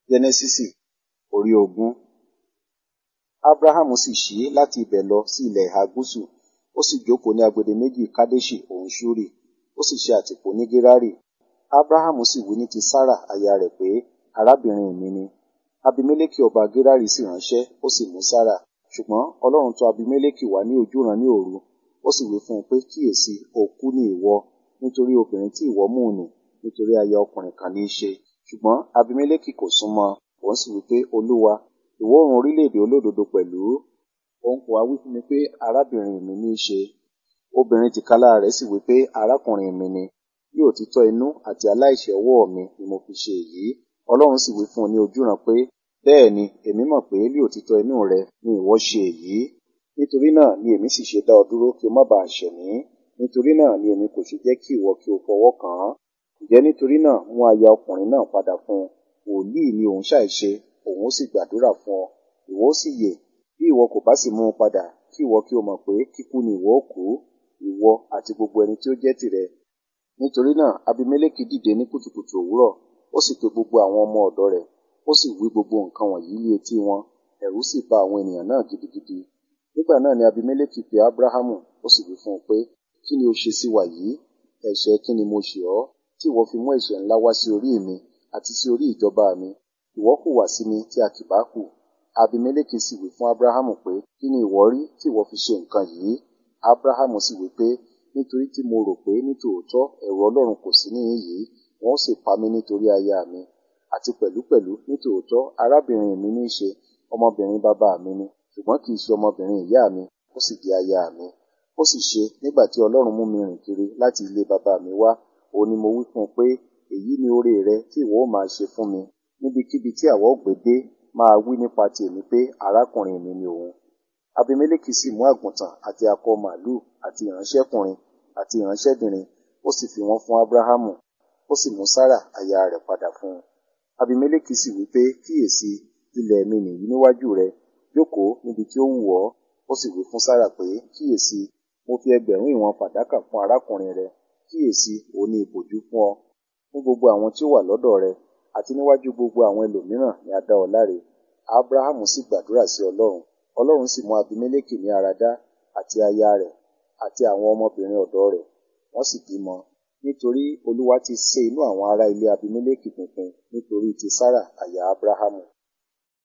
Jẹ́nẹ́sísì orí ogún. Ábúráhámù sì ṣí láti ibẹ̀ lọ sí ilẹ̀ ìhà gúúsù, ó sì jókòó ní agbede méjì Kadeṣi òun Ṣuri, ó sì ṣe àtìpó ní Gerari. Ábúráhámù sì wí ní ti Sára aya rẹ̀ pé, arábìnrin mi ni. Abimeleki ọba Gerari sì ránṣẹ́, ó sì mú Sára. Ṣùgbọ́n Ọlọ́run tọ̀ Abimeleki wá ní ojúran ní òru, ó sì wí fún un pé, kíyèsi, òkú ni ìwọ, nítorí obìnrin tí ìwọ mú nì, nítorí aya ọkùnrin kan ní í ṣe. Ṣùgbọ́n Abimeleki kò súnmọ́ ọn, òun sì wí pé, Olúwa, ìwọ ó run orílẹ̀-èdè olódodo pẹ̀lú. Òun kò wá wí fún mi pé, arábìnrin mi ní í ṣe. Obìnrin tìkálára rẹ̀ sì wí pé, arákùnrin mi ni. Bí òtítọ́ inú àti aláìṣẹ̀ ọwọ́ mi ni mo fi ṣe èyí. Ọlọ́run sì wí fún un ní ojúran pé, bẹ́ẹ̀ ni, èmi mọ̀ pé bí òtítọ́ inú rẹ ni ìwọ ṣe èyí. Nítorí náà ni èmi sì ṣe dá ọ dúró kí o má baà ṣẹ̀ mí. Nítorí náà ni èmi kò ṣe jẹ́ kí ìwọ kí o fọwọ́ kàn án. Ǹjẹ́ nítorí náà mú aya ọkùnrin náà padà fún un. Wòlíì ni òun ṣàìṣe, òun ó sì gbàdúrà fún ọ. Ìwọ ó sì yè. Bí ìwọ kò bá sì mú un padà, kí ìwọ kí o mọ̀ pé kíkú ni ìwọ ó kú, ìwọ àti gbogbo ẹni tí ó jẹ́ tìrẹ. Nítorí náà Abimeleki dìde ní kùtùkùtù òwúrọ̀, ó sì pe gbogbo àwọn ọmọ ọ̀dọ̀ rẹ̀, ó sì wí gbogbo nǹkan wọ̀nyí ní etí wọn. Ẹ̀rù sì ba àwọn ènìyàn náà gidigidi. Nígbà náà ni Abimeleki pe Abrahamu, ó sì wí fún un pé, kí ni o ṣe sí wa yìí? Ẹ̀ṣẹ̀ kí ni mo ṣẹ̀ ọ́, tí ìwọ fi mú ẹ̀ṣẹ̀ ńlá wá sí orí mi àti sí orí ìjọba mi? Ìwọ hùwà sí mi tí a kì bá kù. Abimeleki sì wí fún Abrahamu pé, kí ni ìwọ rí tí ìwọ fi ṣe nǹkan yìí? Abrahamu sì wí pé, nítorí tí mo rò pé nítòótọ́ ẹ̀rù Ọlọ́run kò sí níhìn yìí, wọn ó sì pa mí nítorí aya mi. Àti pẹ̀lúpẹ̀lú nítòótọ́ arábìnrin mi ní í ṣe, ọmọbìnrin bàbá mi ni, ṣùgbọ́n kì í ṣe ọmọbìnrin ìyá mi, ó sì di aya mi. Ó sì ṣe, nígbà tí Ọlọ́run mú mi rìn kiri láti ilé bàbá mi wá, òun ni mo wí fún un pé, èyí ni oore rẹ tí ìwọ ó máa ṣe fún mi. Níbikíbi tí àwa ó gbé dé, máa wí nípa ti èmi pé arákùnrin mi ni òun. Abimeleki sì mú àgùntàn àti akọ màlúù àti ìránṣẹ́kùnrin àti ìránṣẹ́bìnrin, ó sì fi wọ́n fún Abrahamu, ó sì mú Sára aya rẹ̀ padà fún un. Abimeleki sì wí pé, kíyèsi, ilẹ̀ mi nìyí níwájú rẹ, jókòó níbi tí ó wù ọ́. Ó sì wí fún Sára pé, kíyèsi, mo fi ẹgbẹ̀rún ìwọ̀n fàdákà fún arákùnrin rẹ, kíyèsi, òun ni ìbòjú fún ọ. Fún gbogbo àwọn tí ó wà lọ́dọ̀ rẹ, àti níwájú gbogbo àwọn ẹlòmíràn ni a dá ọ láre. Abrahamu sì gbàdúrà sí Ọlọ́run. Ọlọ́run sì mú Abimeleki ní ara dá, àti aya rẹ̀, àti àwọn ọmọbìnrin ọ̀dọ̀ rẹ̀, wọ́n sì bímọ. Nítorí Olúwa ti sé inú àwọn ará ilé Abimeleki pinpin nítorí ti Sára aya Abrahamu.